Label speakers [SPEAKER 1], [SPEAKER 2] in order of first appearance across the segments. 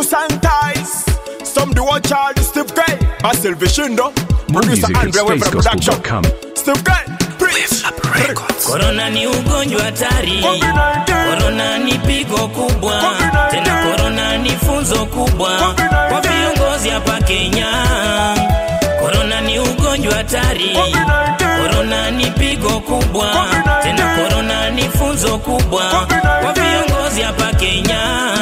[SPEAKER 1] to sanitize. Some do watch all the Steve Gray. Basil Vishindo.
[SPEAKER 2] More
[SPEAKER 1] Producer
[SPEAKER 2] music at
[SPEAKER 1] Andre Weber Production.
[SPEAKER 2] spacegospel.com.
[SPEAKER 1] Steve Gray. Preach.
[SPEAKER 3] Korona ni ugonjwa hatari,
[SPEAKER 1] COVID-19.
[SPEAKER 3] korona ni pigo kubwa,
[SPEAKER 1] COVID-19.
[SPEAKER 3] tena korona ni funzo kubwa
[SPEAKER 1] COVID-19.
[SPEAKER 3] kwa viongozi hapa Kenya. Korona ni ugonjwa hatari,
[SPEAKER 1] COVID-19.
[SPEAKER 3] korona ni pigo kubwa,
[SPEAKER 1] COVID-19.
[SPEAKER 3] tena korona ni funzo kubwa
[SPEAKER 1] COVID-19.
[SPEAKER 3] kwa viongozi hapa Kenya.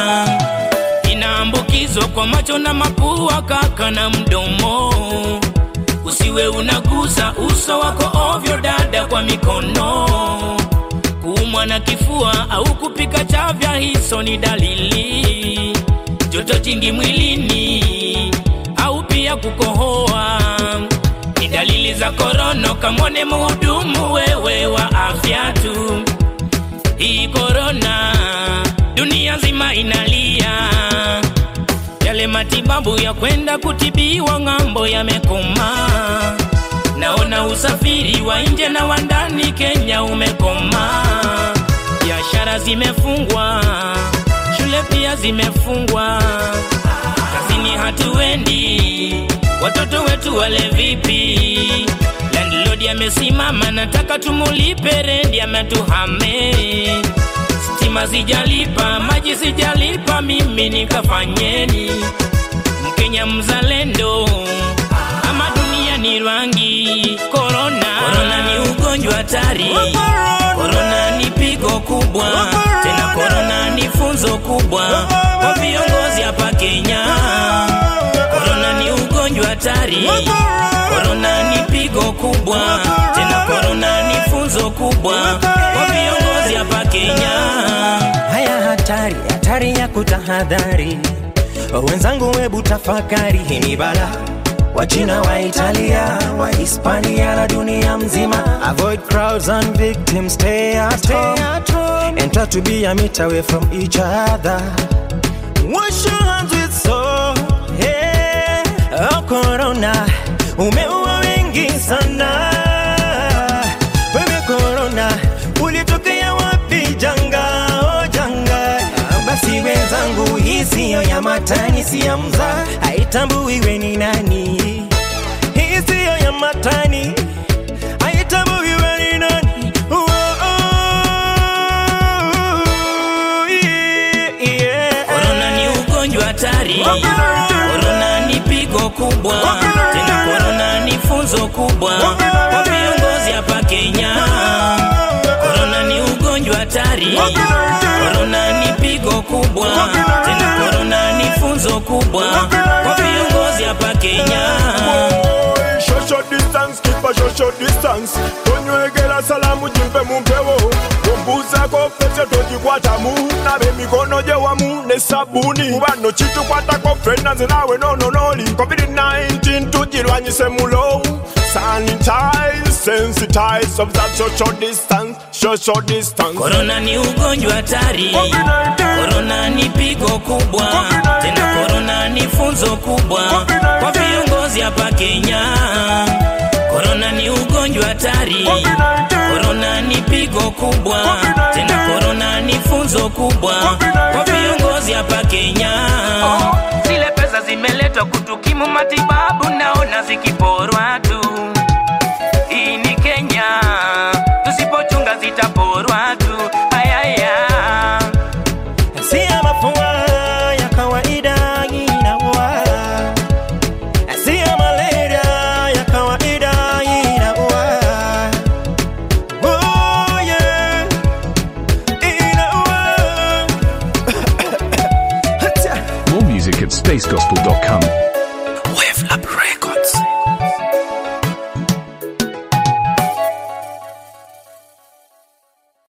[SPEAKER 3] Inaambukizwa kwa macho na mapua, kaka na mdomo usiwe unagusa uso wako ovyo dada kwa mikono kuumwa na kifua au kupika chavya hizo ni dalili joto jingi mwilini au pia kukohoa ni dalili za korono kamwone muhudumu wewe wa afya tu hii korona dunia nzima inalia yale matibabu ya kwenda kutibiwa ng'ambo yamekoma. Naona usafiri wa nje na wa ndani Kenya umekoma, biashara zimefungwa, shule pia zimefungwa, kazini hatuendi, watoto wetu wale vipi? Landlord amesimama, nataka tumulipe rendi, ametuhame stima sijalipa, maji sijalipa, mimi nikafanyeni? Mkenya mzalendo ama dunia ni rangi? Korona, korona ni ugonjwa hatari, korona ni pigo kubwa, tena korona ni funzo kubwa kwa viongozi hapa Kenya. Korona ni ugonjwa hatari, korona ni pigo kubwa, tena korona ni funzo kubwa kwa viongozi hapa Kenya.
[SPEAKER 4] haya hatari hatari ya kutahadhari wenzangu webu tafakari hii ni bala wachina wa italia wa hispania na dunia mzima avoid crowds and victims stay at home and try to be a meter away from each other wash your hands with soap yeah. oh, corona umeua wengi sana wewe korona ulitokea wapi janga oh janga basi wenzangu hii siyo ya matani si ya mza haitambuiwe ni nani hii siyo ya matani haitambuiwe ni nani oh, oh, yeah, yeah.
[SPEAKER 3] Korona ni ugonjwa hatari, korona ni pigo kubwa, tena korona ni funzo kubwa kwa viongozi hapa Kenya. Korona ni ugonjwa hatari, korona ni pigo kubwa, tena korona ni funzo kubwa kwa viongozi hapa Kenya.
[SPEAKER 1] Boy, Social distance, keep a social distance. Tonywegera salamu jimpe mumpewo. Tombuzako pese tojikwatamu. Nabe mikono gye wamu ne sabuni. Kuba no kitukwatako ffenna nze naawe nononoli. COVID-19 tugirwanyise mulo. Sanitize, sensitize, observe social distance, social distance.
[SPEAKER 3] Korona ni ugonjwa hatari, korona ni pigo kubwa, tena korona ni funzo kubwa kwa viongozi hapa Kenya. Korona ni ugonjwa hatari, korona ni pigo kubwa, tena korona ni funzo kubwa kwa viongozi hapa Kenya. Zile pesa zimeletwa kutukimu matibabu, naona zikiporwa tu. Hii ni Kenya, tusipochunga zitaporwa tu. Ayaya.
[SPEAKER 4] si ya mafua ya kawaida inaua, si ya malaria ya kawaida inaua. Oh, yeah, inaua.
[SPEAKER 2] More music at spacegospel.com.
[SPEAKER 3] Wave Lab Records.